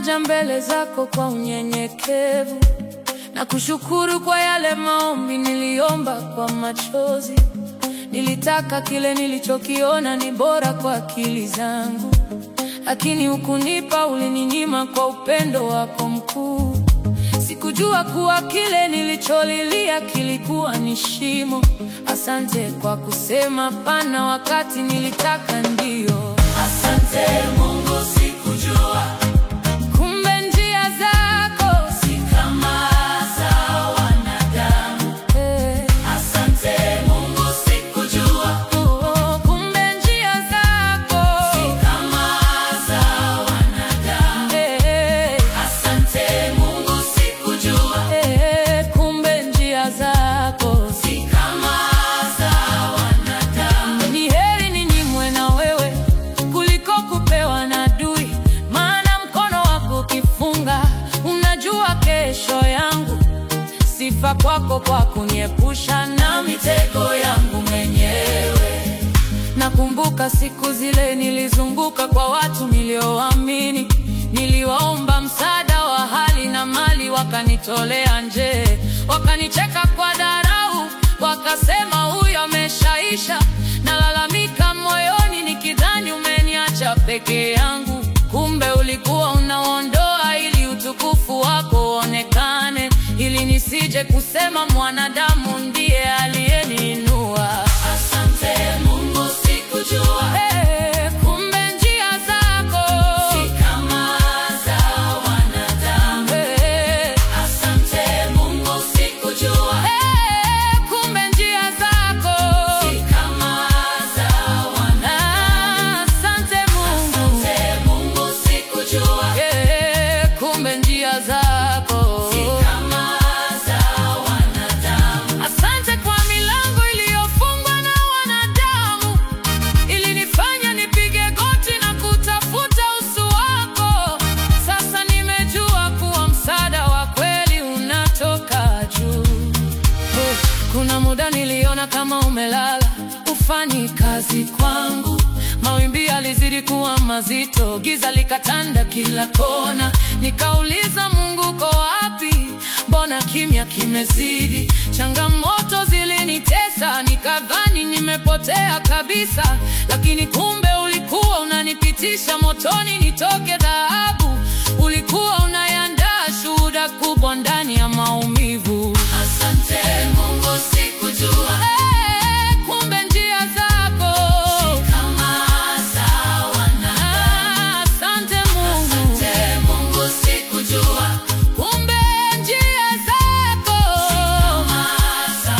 naja mbele zako kwa unyenyekevu na kushukuru kwa yale maombi niliomba kwa machozi. Nilitaka kile nilichokiona ni bora kwa akili zangu, lakini hukunipa, ulininyima kwa upendo wako mkuu. Sikujua kuwa kile nilicholilia kilikuwa ni shimo. Asante kwa kusema pana wakati nilitaka ndio. Asante Mungu, sikujua Kumbe njia zako si kama za wanadamu. eh, Asante Mungu, sikujua oh, kumbe njia zako si kama za wanadamu. eh, Asante Mungu, sikujua eh, kumbe njia zako si kama za wanadamu. Ni heri ninyimwe na wewe kuliko kupewa na adui, maana mkono wako ukifunga, unajua kesho yangu. Sifa kwako kwa kuniepusha na mitego yangu mwenyewe. Nakumbuka siku zile nilizunguka kwa watu nilioamini, niliwaomba msaada wa hali na mali, wakanitolea nje, wakanicheka kwa dharau, wakasema huyu ameshaisha. Nalalamika moyoni nikidhani umeniacha peke yangu, kumbe ulikuwa unaondoa ili utukufu wako uonekane, ili nisije kusema mwanadamu ndiye aliyeniinua. Asante Mungu, sikujua Eh, kumbe njia zako si kama za wanadamu. Eh, Asante Mungu, sikujua eh, kumbe njia zako si kama za wanadamu. Ah, asante Mungu Asante Mungu, sikujua Eh, kumbe njia zako si kama za wanadamu. Asante kwa milango iliyofungwa na wanadamu, ilinifanya nipige goti na kutafuta uso wako. Sasa nimejua kuwa msaada wa kweli unatoka juu. Oh, Kuna muda niliona kama umelala, ufanyi kazi kwangu. Mawimbi yalizidi kuwa mazito, giza likatanda kila kona. Nikauliza, Mungu uko wapi? Mbona kimya kimezidi? Changamoto zilinitesa, nikadhani nimepotea kabisa, lakini kumbe ulikuwa unanipitisha motoni nitoke dhahabu. Ulikuwa unayandaa shuhuda kubwa ndani ya maumivu. Asante Mungu, sikujua Eh, kumbe njia zako kama za wanadamu. Ah, asante Mungu, Asante Mungu, sikujua kumbe njia zako kama za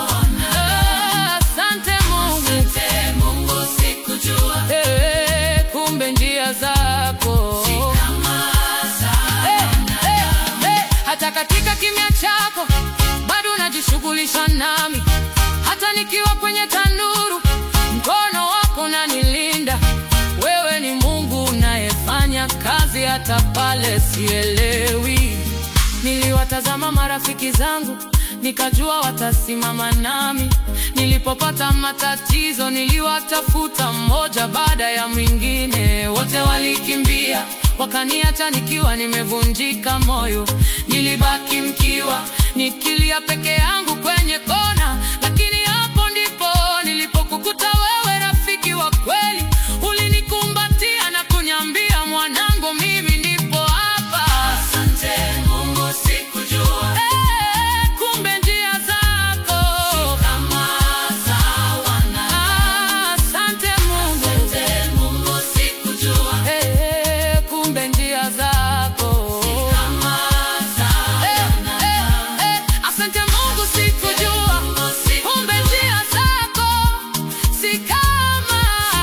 wanadamu. Ah, asante Mungu, Asante Mungu, sikujua Eh, kumbe njia zako kama za Eh, eh, eh, hata katika kimya chako bado unajishughulisha nami, hata nikiwa kwenye tanuru, mkono wako unanilinda. Wewe ni Mungu unayefanya kazi hata pale sielewi. Niliwatazama marafiki zangu nikajua watasimama nami. Nilipopata matatizo niliwatafuta mmoja baada ya mwingine, wote walikimbia wakaniacha nikiwa nimevunjika moyo. Nilibaki mkiwa nikilia peke yangu kwenye kona, lakini hapo ndipo nilipokukuta wewe, rafiki wa kweli. Ulinikumbatia na kuniambia, mwanangu, mimi nipo hapa. Asante Mungu, sikujua Eh, kumbe njia zako kama za wanadamu. Ah, asante Mungu Asante Mungu, sikujua Eh, kumbe njia zako kama za Eh, eh, eh, asante Mungu sikujua kumbe njia zako si kama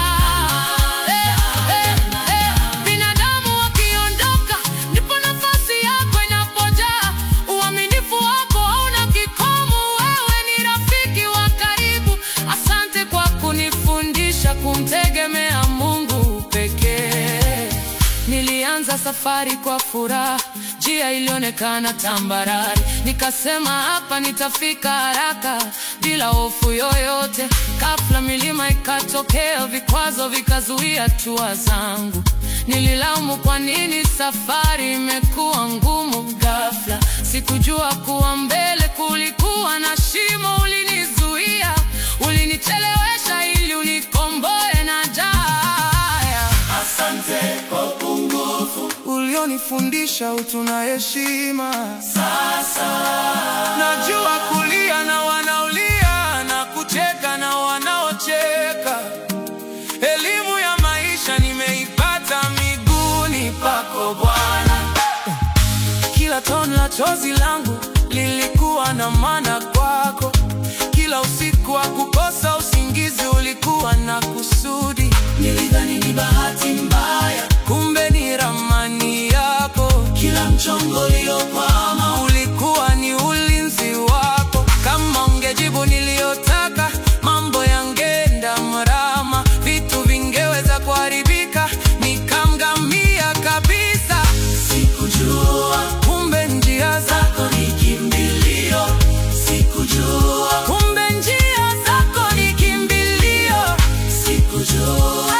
Eh, eh, eh, binadamu wakiondoka ndipo nafasi yako inapojaa. Uaminifu wako hauna kikomo, wewe ni rafiki wa karibu. Asante kwa kunifundisha kumtegemea Mungu pekee. Nilianza safari kwa furaha, njia ilionekana tambarare. Nikasema hapa nitafika haraka bila hofu yoyote. Ghafla milima ikatokea, vikwazo vikazuia hatua zangu. Nililaumu kwa nini safari imekuwa ngumu ghafla. Sikujua kuwa mbele kulikuwa na shimo. Ulinizuia, ulinichelewesha ili unikomboe na jaya. Asante kwa upungufu Ulionifundisha utu na heshima. sasa. Najua kulia na wanaolia na kucheka na wanaocheka. Elimu ya maisha nimeipata miguuni pako Bwana. Kila tone la chozi langu lilikuwa na maana kwako. Kila usiku wa kukosa usingizi ulikuwa na kusudi. Nilidhani ni bahati mbaya, Kumbe ni ramani yako. kila mchongo uliokwama Ulikuwa ni ulinzi wako. Kama ungejibu niliyotaka, mambo yangeenda mrama, vitu vingeweza kuharibika, nikamgamia kabisa. sikujua Kumbe njia za zako ni kimbilio, sikujua, kumbe njia zako ni kimbilio. sikujua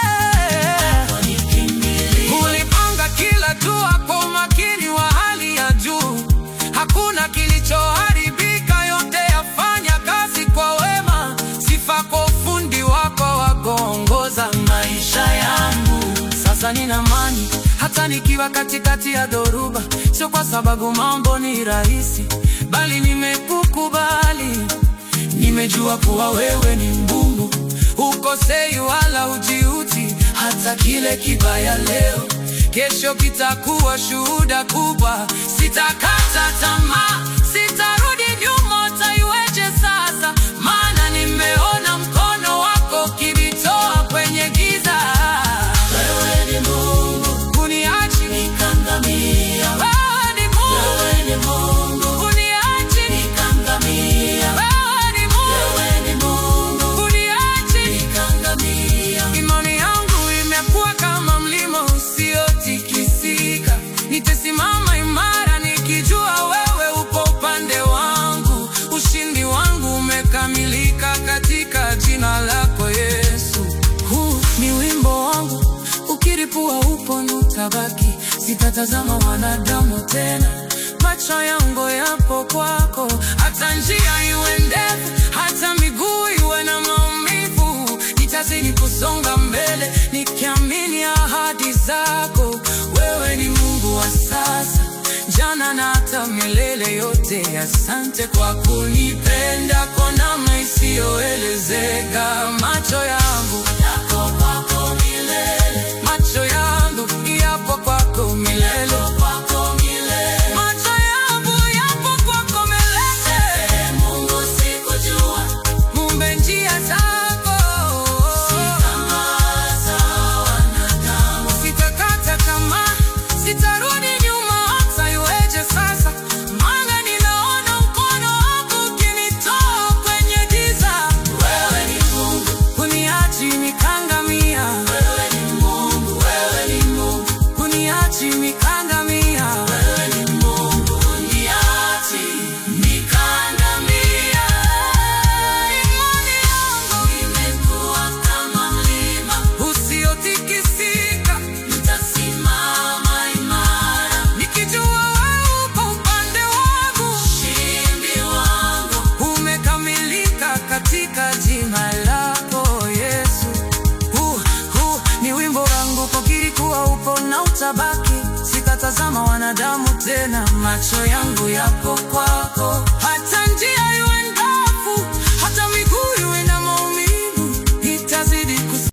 zako ni kimbilio. Ulipanga kila dua kwa umakini wa hali ya juu, hakuna kilichoharibika, yote yafanya kazi kwa wema. Sifa kwa ufundi wako wa kuongoza maisha yangu. Sasa nina amani hata nikiwa katikati ya dhoruba, sio kwa sababu mambo ni rahisi, bali nimekukubali. Nimejua kuwa wewe ni Mungu, hukosei wala hujiuti. Hata kile kibaya leo, kesho kitakuwa shuhuda kubwa. Sitakata tamaa, sitarudi nyuma, utaiweje sasa? Maana nimeona mkono wako ukinitoa kwenye giza. Wewe ni Mungu, Kuniachi, nikangamia. wewe ni Mungu. Wewe ni Mungu, Kuniachi, nikangamia. wewe ni Mungu. Wewe ni Mungu, Kuniachi, nikangamia. Imani yangu imekuwa kama mlima usiotikisika. Nitasimama imara nikijua wewe upo upande wangu. Ushindi wangu umekamilika katika jina lako Yesu. Huu ni wimbo wangu, ukiripua upo nutabaki. Sitatazama wanadamu tena, macho yangu yapo kwako. Hata njia iwe ndefu, hata miguu iwe na maumivu, nitazidi kusonga mbele nikiamini ahadi zako. Wewe ni Mungu wa sasa, jana na hata milele yote. Asante kwa kunipenda kwa namna isiyoelezeka. Macho yangu Yako kwako milele, macho yangu yapo kwako milele, kwako milele. macho yangu yapo kwako milele. Ee Mungu, sikujua Mumbe njia zako, kama za wanadamu. sitakata tamaa, sitarudi nyuma hata iweje sasa, maana ninaona mkono wako ukinitoa kwenye giza, Wewe ni Mungu, kuniachi nikangamia, wewe ni Mungu, wewe ni Mungu, kuniachi nikangamia. wewe ni Mungu, uniachi nikandamia. Imani yangu Imekuwa kama mlima, usiotikisika, nitasimama imara. nikijua wewe upo upande wangu. Ushindi wangu umekamilika katika jina lako Yesu. Huu, huu ni wimbo wangu kukiri kuwa upo na utabaki. Sitatazama wanadamu tena, macho yangu yapo kwako.